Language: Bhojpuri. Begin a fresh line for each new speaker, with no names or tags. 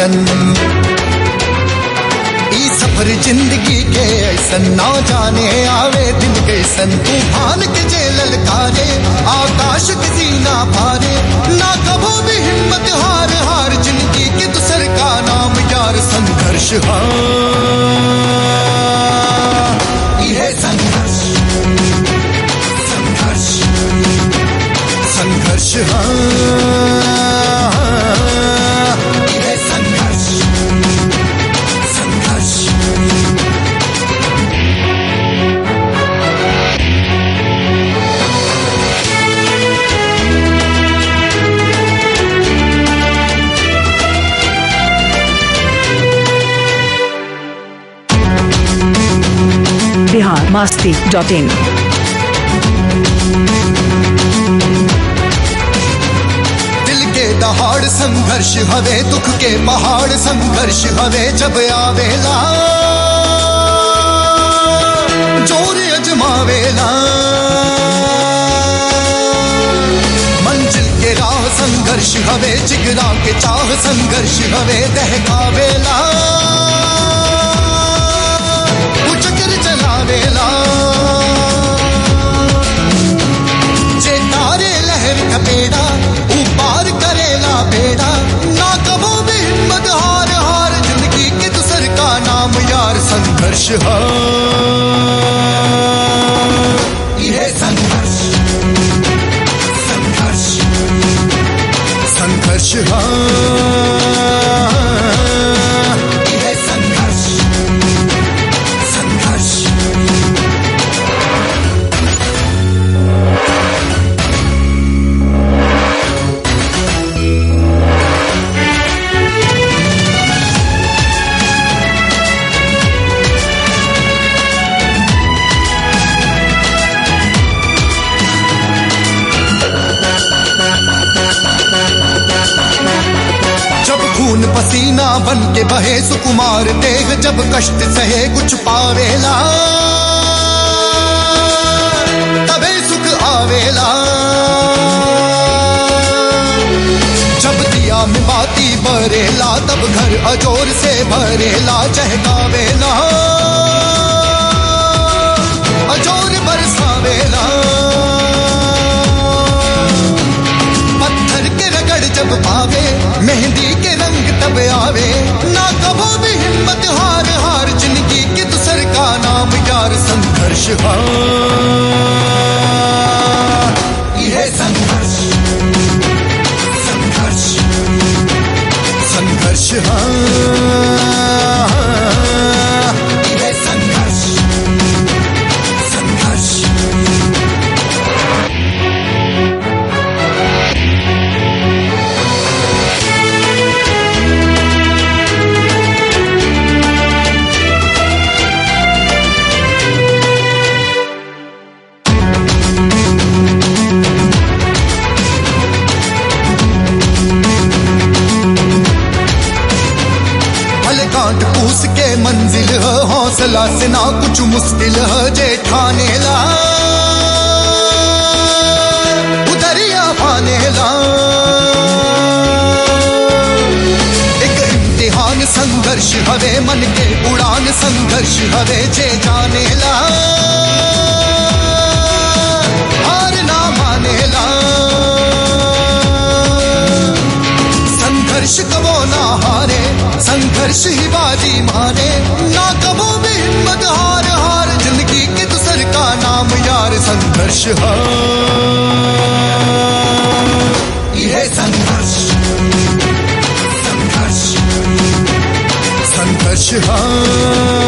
ऐसन ई सफर जिंदगी के ऐसन ना जाने आवे दिन कैसन तूफान के जे ललकारे आकाश के सीना भारे ना कभो भी हिम्मत हार हार जिंदगी के दूसर का नाम यार संघर्ष हाँ ये संघर्ष संघर्ष संघर्ष हाँ ये संघर्ष संघर्ष
बिहार मास्ती डॉट इन
दिल के दहाड़ संघर्ष हवे दुख के पहाड़ संघर्ष हवे जब आवेला जोर अजमावेला मंजिल के राह संघर्ष हवे जिगरा के चाह संघर्ष हवे दहकावेला उचकर चलावेला जे तारे लहर कपेड़ा ऊपार करेला बेड़ा ना कबो भी हिम्मत हार हार जिंदगी के दूसर का नाम यार संघर्ष है ये संघर्ष संघर्ष संघर्ष है ये संघर्ष संघर्ष जब खून पसीना बन के बहे सुकुमार देह जब कष्ट सहे कुछ पावेला तबे सुख आवेला जब दिया में बाती बरेला तब घर अजोर से भरेला चहकावेला अजोर बरसावेला पत्थर के रगड़ जब पावे मेहंदी के रंग तब आवे ना कबो भी हिम्मत हार हार जिंदगी के दूसर का नाम यार संघर्ष हाँ ये संघर्ष संघर्ष संघर्ष हाँ ये संघर्ष संघर्ष भले कांट पूस के मंजिल है हौसला से ना कुछ मुश्किल है जेठाने ला उदरिया पाने ला एक इम्तिहान संघर्ष हवे मन के उड़ान संघर्ष हवे जे जाने ला हार ना माने ला संघर्ष कबो ना हारे संघर्ष ही बाजी मारे ना कबो भी हिम्मत हार हार जिंदगी के दूसर का नाम यार संघर्ष है ये संघर्ष संघर्ष संघर्ष है